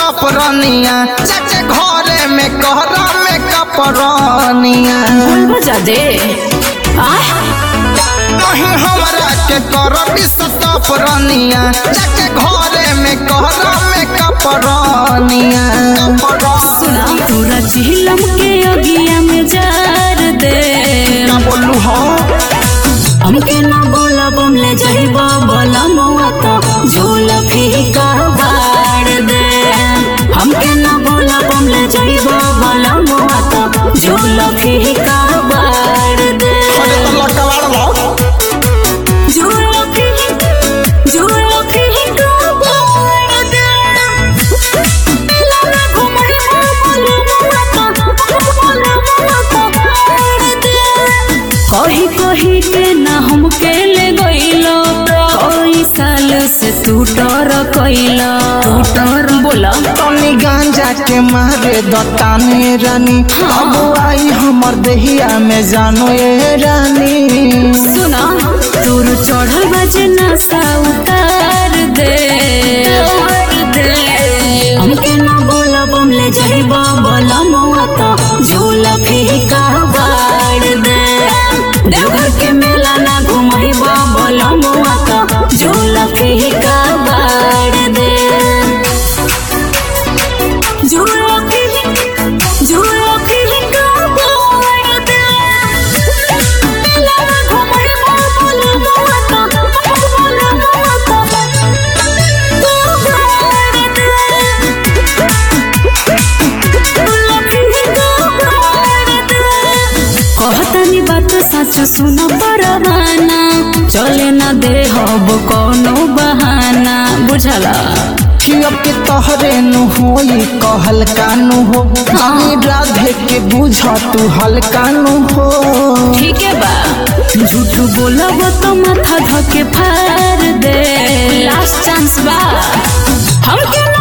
सतपरनिया चाचे घरे में कहरा में कपरनिया बोलबो जादे आय नहीं हमरा के करबी सतपरनिया चाचे घरे में कहरा में कपरनिया सुना पूरा चिलम के अगिया में जार दे क्या बोलू हो हमके ना बोला बमले जहिबा बोला मुआ तो झूल फीका बाड़ दे हमके ना बोला बमले जहिबा बोला मुआ तो झूल फीका बाड़ दे अरे तो लकवाड़ लो झूल फीका झूल फीका बाड़ दे मेला में घुमई बोला मुआ तो बोला मुआ तो बाड़ दे कही कही के ना हमके ले गईलो कई साल से तू डर कईलो डर बोला तनी गांजा के मारे दताने रानी अब आई हमर देहिया में जानो ये रानी सुना तोर चढ़ल बजे नशा उतार दे हमके ना बोला बमले जइबा बोला मुआ तो झूला फीका बाड़ दे देवघर के मेला ना घुमइबा बोला मुआ तो झूला फीका बाड़ दे झूला फीका झूला फीका बाड़ दे मेला ना घुमइबा बोला मुआ तो बोला मुआ तो तू बाड़ दे कहतनी बात सच सुन परवाना चले ना दे हब कोनो बहाना बुझला कि अब के तोहरे नु होई कहल कानू हो रानी राधे के बुझ तू हल्का नु हो ठीक है बा झूठ बोलब तो माथा धके फाड़ दे लास्ट चांस बा हमके ना